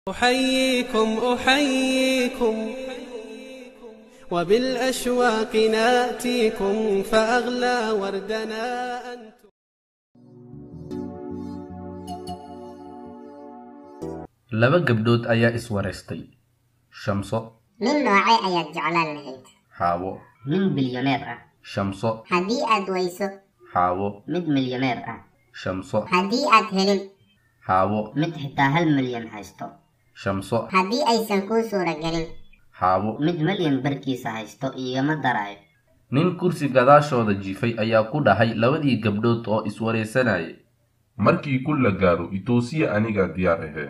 أحييكم أحييكم وبالأشواق ناتيكم فأغلى وردنا أنتم laba gabdhood ayaa iswareystay shamso nin noocee ayaad jeclaan lahayd xaawo nin bilyaneer ah shamso haddii aad weyso xaawo mid milyaneer ah shamso haddii aad helin xaawo mid xitaa hal milyan haysto shamso haddii aysan kuu suuragelin xaawo mid milyan barkiisa haysto igama daraayo nin kursi gadaashooda jiifay ayaa ku dhahay labadii gabdhood oo iswareysanayay markii kun la gaaro itoosiya anigaa diyaar ahee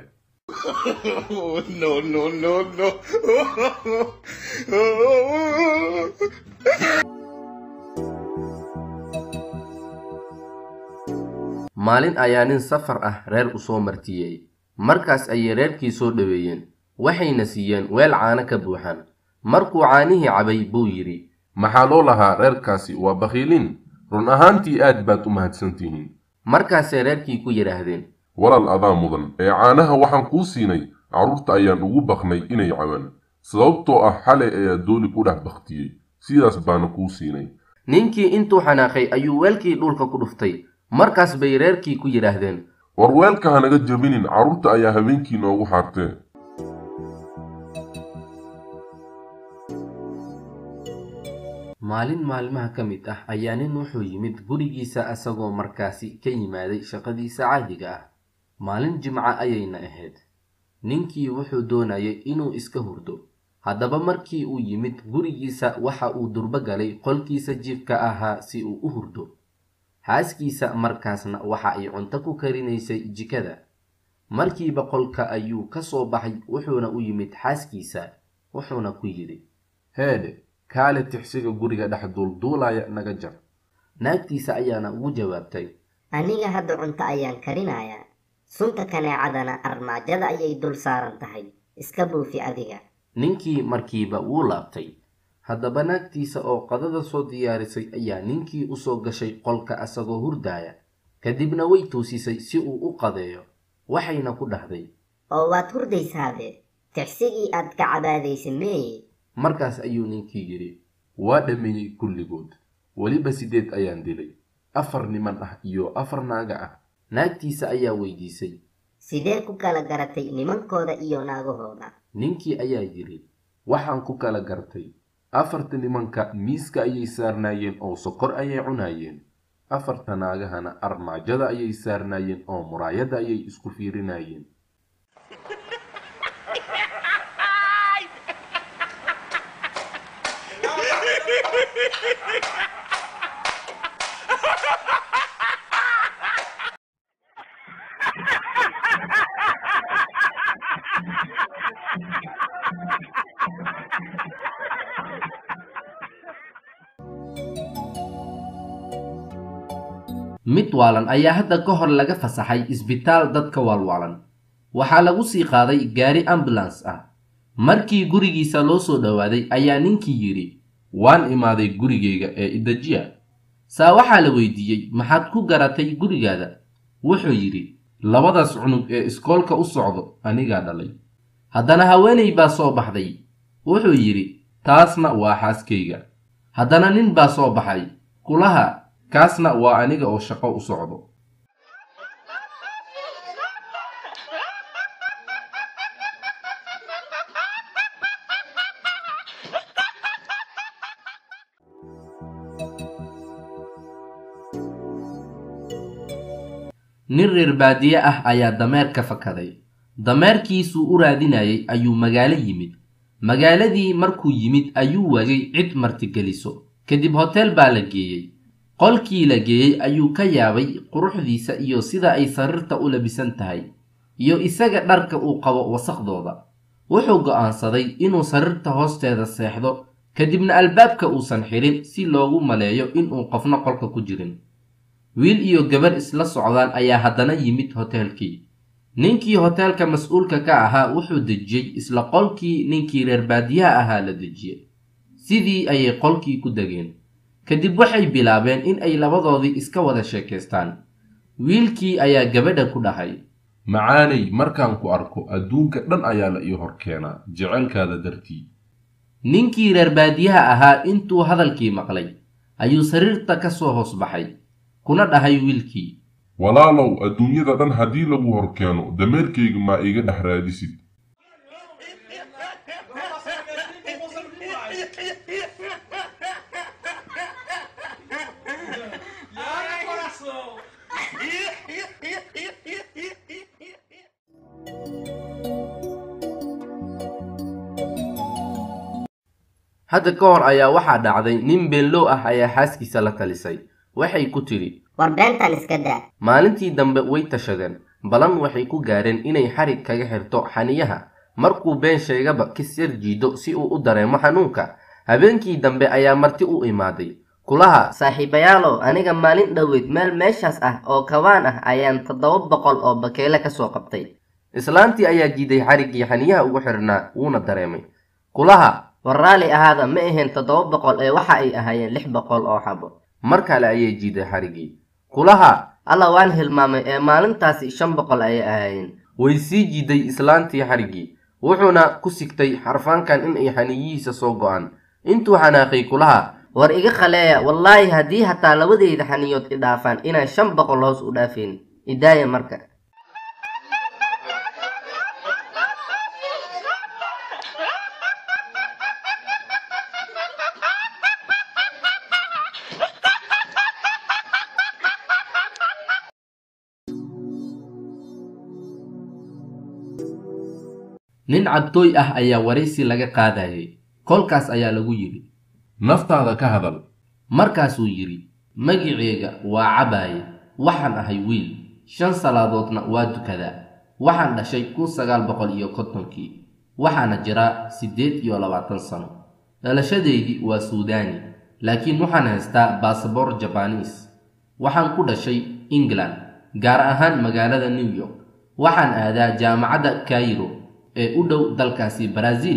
maalin ayaa nin safar ah reer u soo martiyey markaas ayay reerkii soo dhoweeyeen waxayna siiyeen weel caano ka buuxaan markuu caanihii cabay buu yidhi maxaa loo lahaa reerkaasi waa bakhiiliin run ahaantii aad baad u mahadsantihiin markaasay reerkii ku yidhaahdeen walaal adaa mudan ee caanaha waxaan kuu siinay carruurta ayaan ugu baknay inay caban sababtoo ah xalay ayaa dooli ku dhex baktiyey sidaas baana kuu siinay ninkii intuu xanaaqay ayuu weelkii dhulka ku dhuftay markaas bay reerkii ku yidhaahdeen war weelka hanaga jabinin carruurta ayaa habeenkii noogu xaartee maalin maalmaha ka mid ah ayaa nin wuxuu yimid gurigiisa asagoo markaasi ka yimaaday shaqadiisa caadiga ah maalin jimco ayayna ahayd ninkii wuxuu doonayay inuu iska hurdo haddaba markii uu yimid gurigiisa waxa uu durbo galay qolkiisa jiifka ahaa si uu u hurdo xaaskiisa markaasna waxa ay cunto ku karinaysay jikada markiiba qolka ayuu ka soo baxay wuxuuna u yimid xaaskiisa wuxuuna ku yidhi heedhe kaale tixsiga guriga dhex duulduulaya naga jar naagtiisa ayaana ugu jawaabtay aniga hadda cunto ayaan karinayaa sunta kaneecadana armaajada ayay dul saaran tahay iska buufi adiga ninkii markiiba wuu laabtay haddaba naagtiisa oo qadada soo diyaarisay ayaa ninkii u soo gashay qolka asagoo hurdaaya kadibna way toosisay si uu u qadeeyo waxayna ku dhahday oo waad hurdaysaabe tixsigii aad ka cabaadaysa meeye markaas ayuu ninkii yidhi waa dhammeeyey kulligood weliba sideed ayaan dilay afar niman ah iyo afar naaga ah naagtiisa ayaa weydiisay sidee ku kala garatay nimankooda iyo naagahooda ninkii ayaa yidhi waxaan ku kala gartay afarta nimanka miiska ayay saarnaayeen oo sokor ayay cunaayeen afarta naagahana armaajada ayay saarnaayeen oo muraayadda ayay isku fiirinayeen mid waalan ayaa hadda ka hor laga fasaxay isbitaal dadka waalwaalan waxaa lagu sii qaaday gaari ambulans ah markii gurigiisa loo soo dhowaaday ayaa ninkii yidhi waan imaaday gurigayga ee idajiya saa waxaa la weydiiyey maxaad ku garatay gurigaada wuxuu yidhi labadaas cunug ee iskoolka u socdo anigaa dhalay haddana haweenay baa soo baxday wuxuu yidhi taasna waa xaaskayga haddana nin baa soo baxay kulaha kaasna waa aniga oo shaqo u socdo nin reer baadiye ah ayaa dameer ka fakaday dameerkiisuu u raadinayay ayuu magaalo yimid magaaladii markuu yimid ayuu wagay cid martigeliso kadib hoteel baa la geeyey qolkii la geeyey ayuu ka yaabay quruxdiisa iyo sida ay sariirta u labisan tahay iyo isaga dharka uu qabo wasakhdooda wuxuu go'aansaday inuu sariirta hoosteeda seexdo kadibna albaabka uusan xidhin si loogu maleeyo inuu qofna qolka ku jirin wiil iyo gabar isla socdaan ayaa haddana yimid hoteelkii ninkii hoteelka mas-uulka ka ahaa wuxuu dejiyey isla qolkii ninkii reer baadiyaha ahaa la dejiyey sidii ayay qolkii ku degeen kadib waxay bilaabeen in ay labadoodii iska wada sheekaystaan wiilkii ayaa gabadha ku dhahay macaanay markaan ku arko adduunka dhan ayaa la ii hor keenaa jecelkaada dartii ninkii reer baadiyaha ahaa intuu hadalkii maqlay ayuu sariirta ka soo hoos baxay kuna dhahay wiilkii walaalow adduunyada dhan haddii lagu hor keeno dameerkayga maa iga dhex raadisid hadda ka hor ayaa waxaa dhacday nin beenlow ah ayaa xaaskiisa la talisay waxay ku tidhi war beentan iska daa maalintii dambe way tashadeen balan waxay ku gaareen inay xarig kaga xirto xaniyaha markuu been sheegaba kis yar jiido si uu u dareemo xanuunka habeenkii dambe ayaa marti u imaaday kulaha saaxiibayaalow aniga maalin dhoweyd meel meeshaas ah oo kawaan ah ayaan toddoba boqol oo bakeele ka soo qabtay islaantii ayaa jiiday xariggii xaniyaha ugu xidhnaa wuuna dareemay kulaha war raalli ahaada ma ahayn toddoba boqol ee waxa ay ahaayeen lix boqol oo xabo mar kale ayay jiiday xariggii kulaha alla waan hilmaamay ee maalintaasi shan boqol ayay ahaayeen way sii jiiday islaantii xariggii wuxuuna ku sigtay xarfaankan in ay xaniyihiisa soo go'aan intuu xanaaqay kulaha war iga khaleeya wallaahi haddii hataa labadeyda xaniyood i dhaafaan inaan shan boqol hoos u dhaafeen idaaya marka nin cabtooy ah ayaa waraysi laga qaadayay kolkaas ayaa lagu yidhi naftaada ka hadal markaasuu yidhi magiceyga waa cabaaye waxaan ahay wiil shan salaadoodna waa dukadaa waxaan dhashay kun sagaal boqol iyo kontonkii waxaana jiraa siddeed iyo labaatan sano dhalashadeydii waa suudaani laakiin waxaan haystaa basaboor jabaniis waxaan ku dhashay england gaar ahaan magaalada new york waxaan aadaa jaamacadda kairo ee u dhow dalkaasi baraaziil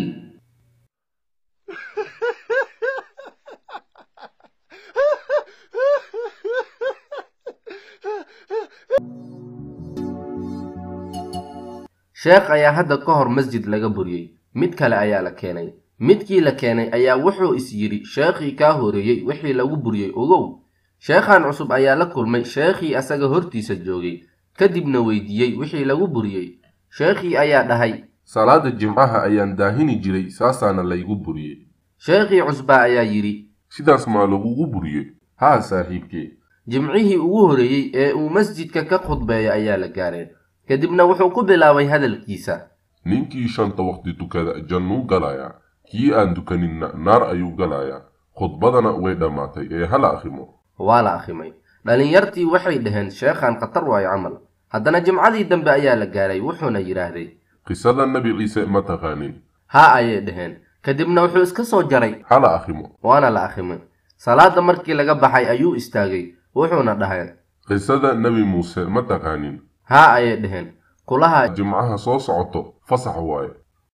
sheekh ayaa hadda ka hor masjid laga buriyey mid kale ayaa la keenay midkii la keenay ayaa wuxuu is yidhi sheekhii kaa horeeyey wixii lagu buriyey ogow sheekhan cusub ayaa la kulmay sheekhii asaga hortiisa joogay kadibna weydiiyey wixii lagu buriyey sheekhii ayaa dhahay salaada jimcaha ayaan daahini jiray saasaana laygu buriyey sheekhii cusbaa ayaa yidhi sidaas maa lagugu buriyey haa saaxiibkee jimcihii ugu horeeyey ee uu masjidka ka khudbeeya ayaa la gaareen kadibna wuxuu ku bilaabay hadalkiisa ninkii shanta waqti tukada jannuu galayaa kii aan tukaninna naar ayuu galayaa khudbadana way dhammaatay ee hala akhrimo waa la akhrimay dhallinyartii waxay dhaheen sheekhan khatar waayo camal haddana jimcadii dambe ayaa la gaaray wuxuuna yidhaahday qisada nebi ciise ma taqaanin haa ayay dhaheen kadibna wuxuu iska soo jaray hala akhrimo waana la akhrimay salaada markii laga baxay ayuu istaagay wuxuuna dhahay qisada nebi muuse ma taqaanin haa ayay dhaheen kulaha jimcaha soo socoto fasax waaye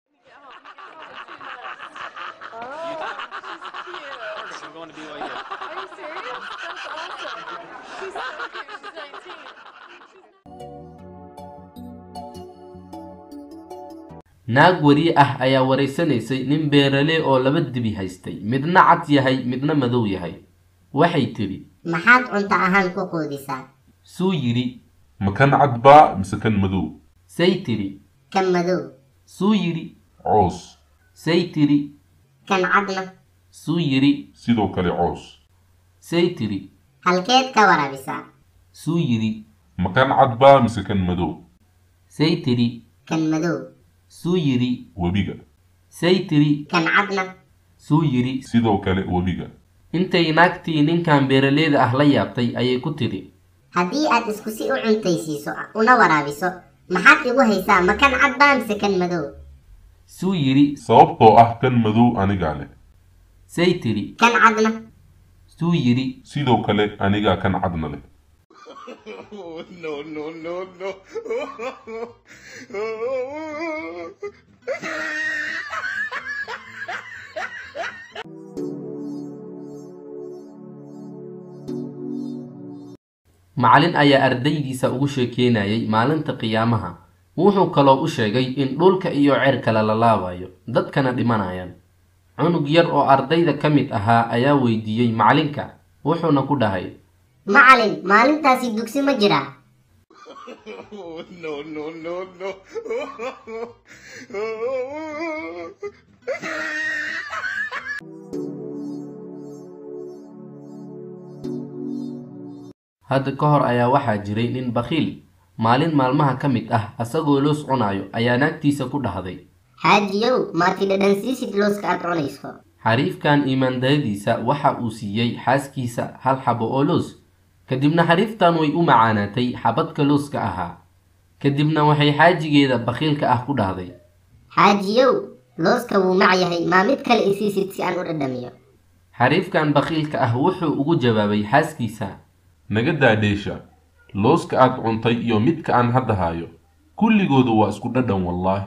naag wariye ah ayaa waraysanaysay nin beeralee oo laba dibi haystay midna cad yahay midna madow yahay waxay tidhi maxaad cunto ahaan ku quudisaa suu yidhi ma kan cad baa mise kan madow say tidhi kan madow suu yidhi coos say tidhi kan cadna suu yidhi sidoo kale coos say tidhi halkeed ka waraabisaa suu yidhi ma kan cad baa mise kan madow say tidhi kan madow suu yidhi webiga say tidhi kan cadna suu yidhi sidoo kale webiga intay naagtii ninkan beeraleeda ah la yaabtay ayay ku tidhi haddii aad isku si u cuntaysiiso una waraabiso maxaad igu haysaa ma kan cad baa mise kan madow suu yidhi sababtoo ah kan madow anigaa leh say tidhi kan cadna suu yidhi sidoo kale anigaa kan cadna leh macallin ayaa ardaydiisa ugu sheekeynayay maalinta qiyaamaha wuxuu kaloo u sheegay in dhulka iyo ceerkale la laabayo dadkana dhimanayaan cunug yar oo ardayda ka mid ahaa ayaa weydiiyey macalinka wuxuuna ku dhahay macalin maalintaasi dugsi ma jiraa hadda ka hor ayaa waxaa jiray nin bakhiil maalin maalmaha ka mid ah asagoo loos cunayo ayaa naagtiisa ku dhahday xaajiyow maati dhadhansiisid looska aad cunayso xariifkan iimaandayadiisa waxa uu siiyey xaaskiisa hal xabo oo loos kadibna xariiftan way u macaanaatay xabadka looska ahaa kadibna waxay xaajigeeda bakhiilka ah ku dhahday xaajiyow looska wuu mac yahay maa mid kale isiisid si aan u dhadhamiyo xariifkan bakhiilka ah wuxuu ugu jawaabay xaaskiisa naga daadheesha looska aad cuntay iyo midka aan hadda hayo kulligoodu waa isku dhadhan wallaahi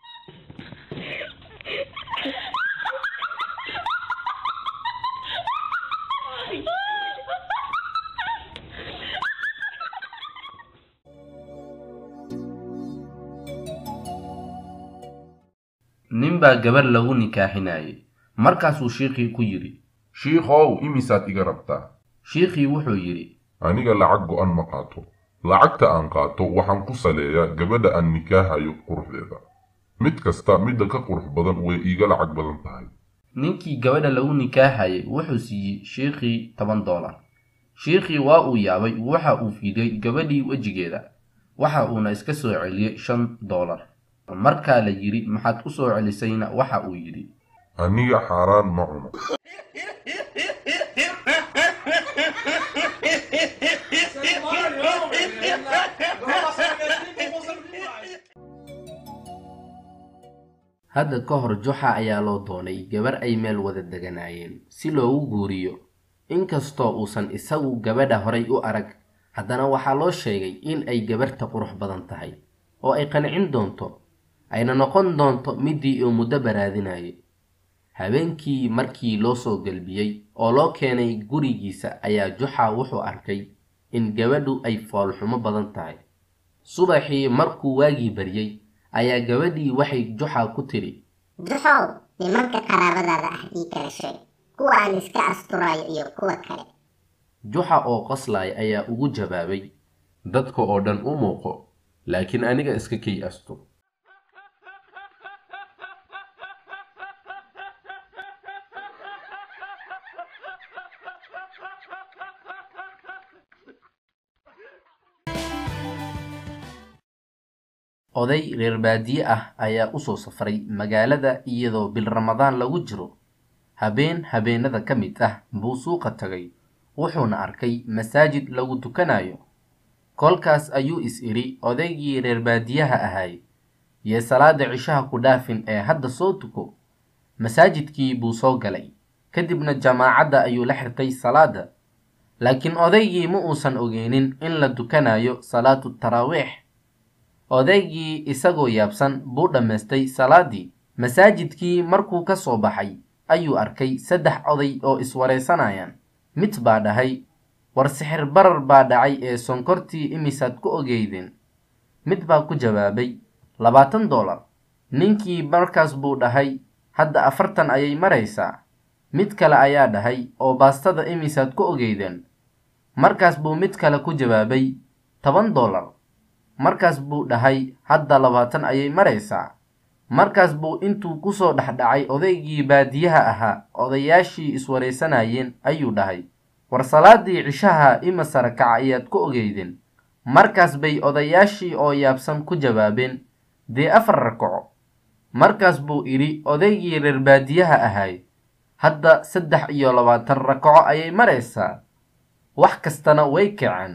nin baa gabar lagu nikaaxinayay markaasuu shiikhii ku yidhi shiikhow imisaad iga rabtaa shiikhii wuxuu yidhi aniga lacag go'an ma qaato lacagta aan qaato waxaan ku saleeyaa gabadha aan nikaahayo quruxdeeda mid kasta midda ka qurux badan way iiga lacag badan tahay ninkii gabadha lagu nikaaxayay wuxuu siiyey shiikhii toban doolar shiikhii waa uu yaabay waxa uu fiiday gabadhii wejigeeda waxa uuna iska soo celiyey shan doolar markaa la yidhi maxaad u soo celisayna waxa uu yidhi aniga xaaraan ma cuno hadda ka hor juxa ayaa loo doonay gabar ay meel wada deganaayeen si loogu guuriyo inkastoo uusan isagu gabadha horay u arag haddana waxaa loo sheegay in ay gabarta qurux badan tahay oo ay qancin doonto ayna noqon doonto midii uu muddo baraadinayay habeenkii markii loo soo gelbiyey oo loo keenay gurigiisa ayaa juxa wuxuu arkay in gabadhu ay foolxumo badan tahay subaxii markuu waagii baryey ayaa gabadhii waxay juxa ku tidhi duxow nimanka qaraabadaada ah ii kala sheeg kuwa aan iska asturayo iyo kuwa kale juxa oo qoslaya ayaa ugu jawaabay dadka oo dhan u muuqo laakiin aniga iska kay asto oday reer baadiye ah ayaa usoo safray magaalada iyadoo bil ramadaan lagu jiro habeen habeenada ka mid ah buu suuqa tagay wuxuuna arkay masaajid lagu tukanayo kolkaas ayuu is idhi odaygii reer baadiyaha ahay yee salaada cishaha ku dhaafin ee hadda soo tuko masaajidkii buu soo galay kadibna jamaacadda ayuu la xirtay salaada laakiin odaygii ma uusan ogeynin in la tukanayo salaatu taraawiix odaygii isagoo yaabsan buu dhammaystay salaadii masaajidkii markuu ka soo baxay ayuu arkay saddex oday oo iswaraysanayaan mid baa dhahay war sixir barar baa dhacay ee sonkortii imisaad ku ogeydeen mid baa ku jawaabay labaatan doolar ninkii markaas buu dhahay hadda afartan ayay maraysaa mid kale ayaa dhahay oo baastada imisaad ku ogeydeen markaas buu mid kale ku jawaabay toban doolar markaas buu dhahay hadda labaatan ayay maraysaa markaas buu intuu kusoo dhexdhacay odaygii baadiyaha ahaa odayaashii iswaraysanayeen ayuu dhahay war salaadii cishaha ima sara kaca ayaad ku ogeydeen markaas bay odayaashii oo yaabsan ku jawaabeen dee afar rakaco markaas buu idhi odaygii reer baadiyaha ahay hadda saddex iyo labaatan rakaco ayay maraysaa wax kastana way kaceen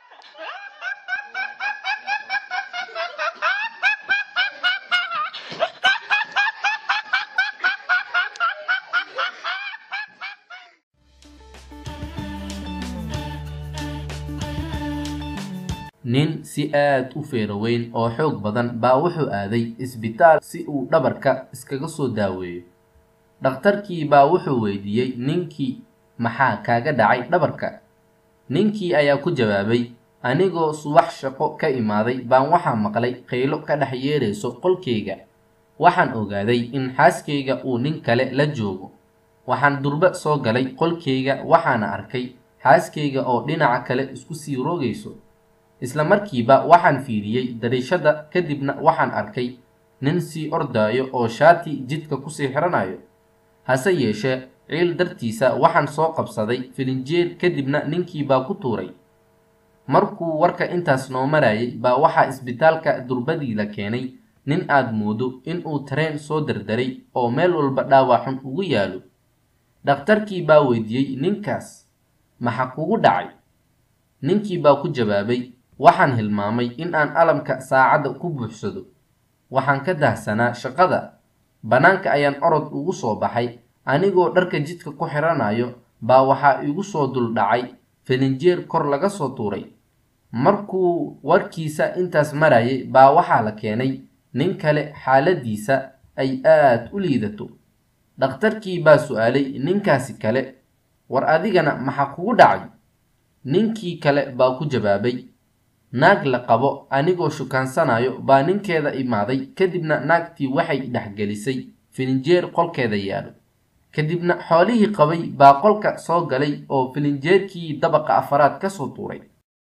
nin si aad u feero weyn oo xoog badan baa wuxuu aaday isbitaal si uu dhabarka iskaga soo daaweeyo dhakhtarkii baa wuxuu weydiiyey ninkii maxaa kaaga dhacay dhabarka ninkii ayaa ku jawaabay anigoo subax shaqo ka imaaday baan waxaa maqlay qaylo ka dhex yeerayso qolkayga waxaan ogaaday in xaaskayga uu nin kale la joogo waxaan durba soo galay qolkayga waxaana arkay xaaskayga oo dhinaca kale isku sii roogayso isla markiiba waxaan fiiriyey dariishada kadibna waxaan arkay nin sii ordaayo oo shaati jidka kusii xiranayo hase yeeshee ciil dartiisa waxaan soo qabsaday filinjeer kadibna ninkii baa ku tuuray markuu warka intaas noo marayay baa waxaa isbitaalka durbadii la keenay nin aad moodo inuu tareen soo dardaray oo meel walba dhaawaxun ugu yaalo dhakhtarkii baa weydiiyey ninkaas maxa kugu dhacay ninkii baa ku jawaabay waxaan hilmaamay in aan alamka saacadda ku buuxsado waxaan ka dahsanaa shaqada bannaanka ayaan orod ugu soo baxay anigoo dharka jidka ku xiranayo baa waxaa igu soo dul dhacay filinjeer kor laga soo tuuray markuu warkiisa intaas marayay baa waxaa la keenay nin kale xaaladiisa ay aad u liidato dhakhtarkii baa su-aalay ninkaasi kale war adigana maxaa kugu dhacay ninkii kale baa ku jawaabay naag la qabo anigoo shukaansanayo baa ninkeeda imaaday kadibna naagtii waxay dhexgelisay filinjeer qolkeeda yaalo kadibna xoolihii qabay baa qolka soo galay oo filinjeerkii dabaqa afaraad ka soo tuuray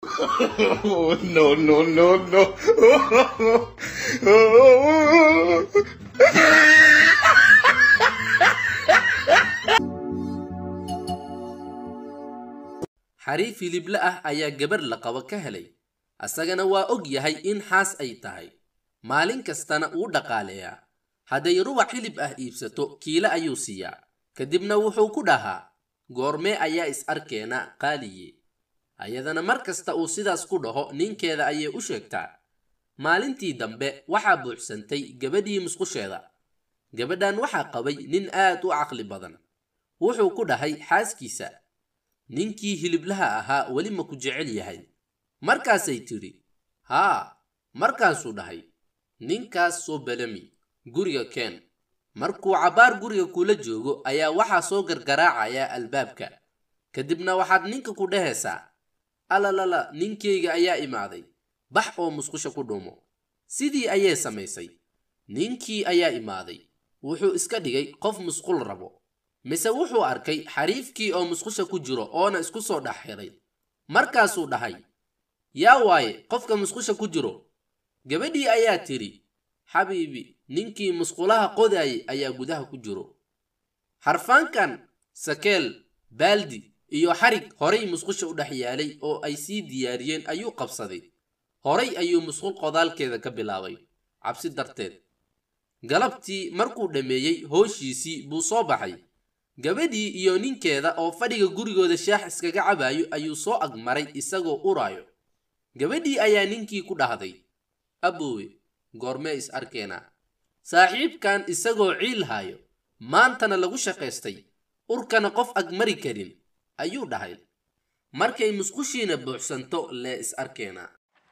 xariif hilible ah ayaa gabar la qabo ka helay asagana waa og yahay in xaas ay tahay maalin kastana uu dhaqaaleeyaa hadday rubac hilib ah iibsato kiile ayuu siiyaa kadibna wuxuu ku dhahaa goormee ayaa is arkeena qaaliye ayadana mar kasta uu sidaas ku dhaho ninkeeda ayay u sheegtaa maalintii dambe waxaa buuxsantay gabadhii musqusheeda gabadhan waxaa qabay nin aad u caqli badan wuxuu ku dhahay xaaskiisa ninkii hiliblaha ahaa weli ma ku jecel yahay markaasay tidhi haa markaasuu dhahay ninkaas soo balami guriga keen markuu cabbaar guriga kula joogo ayaa waxaa soo gargaraacaya albaabka kadibna waxaad ninka ku dhehaysaa alalala ninkayga ayaa imaaday bax oo musqusha ku dhuumo sidii ayay samaysay ninkii ayaa imaaday wuxuu iska dhigay qof musqul rabo mise wuxuu arkay xariifkii oo musqusha ku jiro oona isku soo dhex xiray markaasuu dhahay yaa waaye qofka musqusha ku jiro gabadhii ayaa tidhi xabiibi ninkii musqulaha qodaayay ayaa gudaha ku jiro xarfaankan sakeel baaldi iyo xarig horay musqusha u dhex yaalay oo ay sii diyaariyeen ayuu qabsaday horay ayuu musqul qodaalkeeda ka bilaabay cabsi darteed galabtii markuu dhammeeyey hooshiisii buu soo baxay gabadhii iyo ninkeeda oo fadhiga gurigooda shaax iskaga cabaayo ayuu soo agmaray isagoo uraayo gabadhii ayaa ninkii ku dhahday aboowe goormee is arkeenaa saaxiibkan isagoo ciil haayo maantana lagu shaqaystay urkana qof agmari karin ayuu dhahay markay musqushiina buuxsanto lee is arkeenaa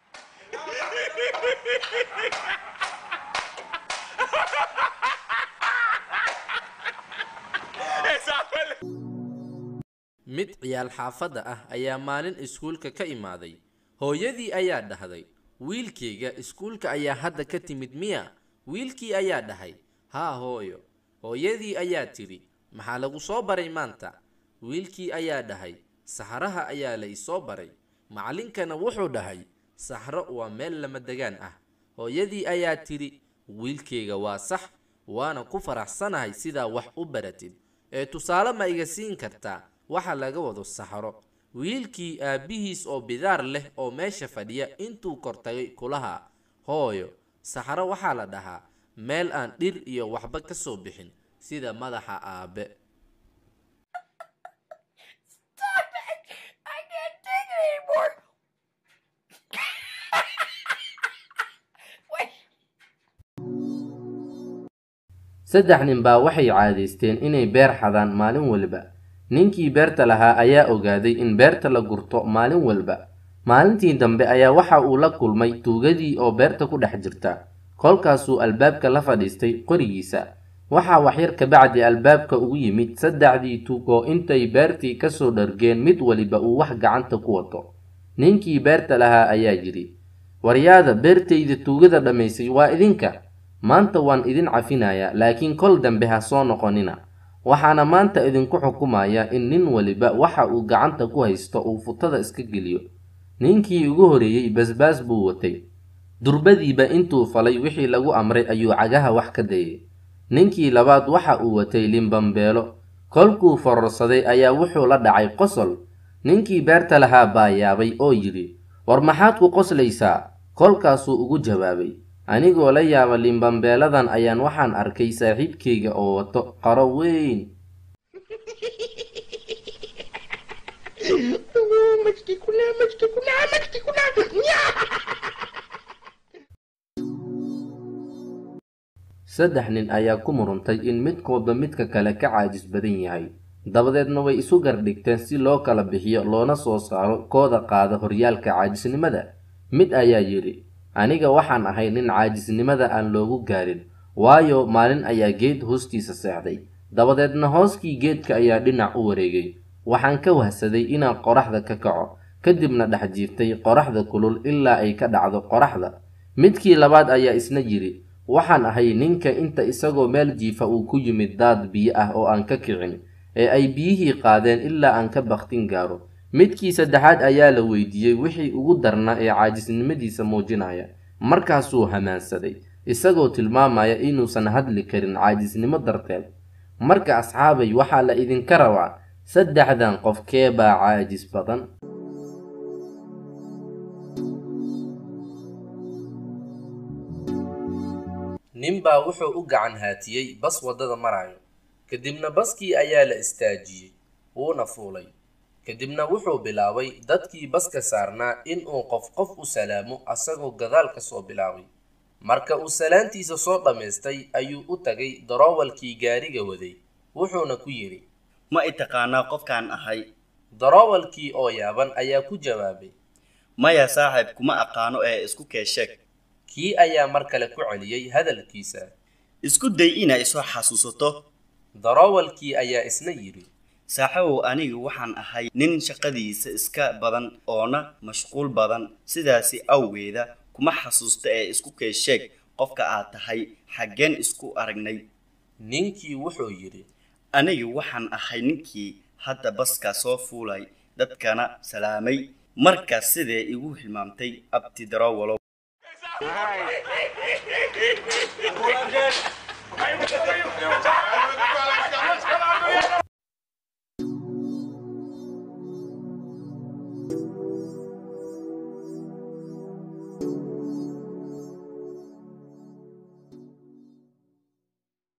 mid ciyaal xaafadda ah ayaa maalin iskuulka ka imaaday hooyadii ayaa dhahday wiilkayga iskuulka ayaa hadda ka timid miya wiilkii ayaa dhahay haa hooyo hooyadii ayaa tidhi maxaa lagu soo baray maanta wiilkii ayaa dhahay saxraha ayaa la isoo baray macallinkana wuxuu dhahay saxro waa meel lama degaan ah hooyadii ayaa tidhi wiilkayga waa sax waana ku faraxsanahay sidaa wax u baratid ee tusaale ma iga siin kartaa waxa laga wado saxro wiilkii aabbihiis oo bidaar leh oo meesha fadhiya intuu kortagay kulaha hooyo saxro waxaa la dhahaa meel aan dhir iyo waxba ka soo bixin sida madaxa aabe saddex nin baa waxay caadaysteen inay beer xadaan maalin walba ninkii beerta lahaa ayaa ogaaday in beerta la gurto maalin walba maalintii dambe ayaa waxa uu la kulmay tuugadii oo beerta ku dhex jirta kolkaasuu albaabka la fadhiistay qorigiisa waxaa waxyar kabacdi albaabka ugu yimid saddexdii tuug oo intay beertii kasoo dhargeen mid waliba uu wax gacanta ku wato ninkii beerta lahaa ayaa yidhi waryaada beertayda tuugada dhammaysay waa idinka maanta waan idin cafinayaa laakiin kol dambe ha soo noqonina waxaana maanta idinku xukumayaa in nin waliba waxa uu gacanta ku haysto uu futada iska geliyo ninkii ugu horeeyey basbaas buu watay durbadiiba intuu falay wixii lagu amray ayuu cagaha wax ka dayay ninkii labaad waxa uu watay limbambeelo kolkuu fororsaday ayaa wuxuu la dhacay qosol ninkii beerta lahaa baa yaabay oo yidhi war maxaad ku qoslaysaa kolkaasuu ugu jawaabay anigoo la yaaba limbambeeladan ayaan waxaan arkay saaxiibkayga oo wato qaro weyn saddex nin ayaa ku muruntay in midkoodba midka kale ka caajis badan yahay dabadeedna way isu gardhigteen si loo kala bixiyo loona soo saaro kooda qaada horyaalka caajisnimada mid ayaa yidhi aniga waxaan ahay nin caajisnimada aan loogu gaarin waayo maalin ayaa geed hoostiisa seexday dabadeedna hooskii geedka ayaa dhinac u wareegay waxaan ka wahsaday inaan qoraxda ka kaco kadibna dhex jiiftay qoraxda kulul ilaa ay ka dhacdo qoraxda midkii labaad ayaa isna yidhi waxaan ahay ninka inta isagoo meel jiifa uu ku yimid daad biyo ah oo aan ka kicin ee ay biyihii qaadeen ilaa aan ka baktin gaaro midkii saddexaad ayaa la weydiiyey wixii ugu darnaa ee caajisnimadiisa muujinaya markaasuu hamaansaday isagoo tilmaamaya inuusan hadli karin caajisnimo darteed marka asxaabay waxaa la idinka rabaa saddexdan qof kee baa caajis badan ninbaa wuxuu u gacan haatiyey bas waddada marayo kadibna baskii ayaa la istaajiyey wuuna fuulay kadibna wuxuu bilaabay dadkii baska saarnaa inuu qof qof u salaamo asagoo gadaal ka soo bilaabay marka uu salaantiisa soo dhammaystay ayuu u tagay daroowalkii gaariga waday wuxuuna ku yidhi ma i taqaanaa qofkaan ahay daroowalkii oo yaaban ayaa ku jawaabay maya saaxiib kuma aqaano ee isku kee sheeg kii ayaa mar kale ku celiyey hadalkiisa isku day inaa isoo xasuusato daroowalkii ayaa isna yidhi saaxiibow anigu waxaan ahay nin shaqadiisa iska badan oona mashquul badan sidaasi awgeeda kuma xasuusta ee isku kee sheeg qofka aad tahay xaggeen isku aragnay ninkii wuxuu yidhi anigu waxaan ahay ninkii hadda baska soo fuulay dadkana salaamay markaas sidee igu hilmaamtay abti daroowalow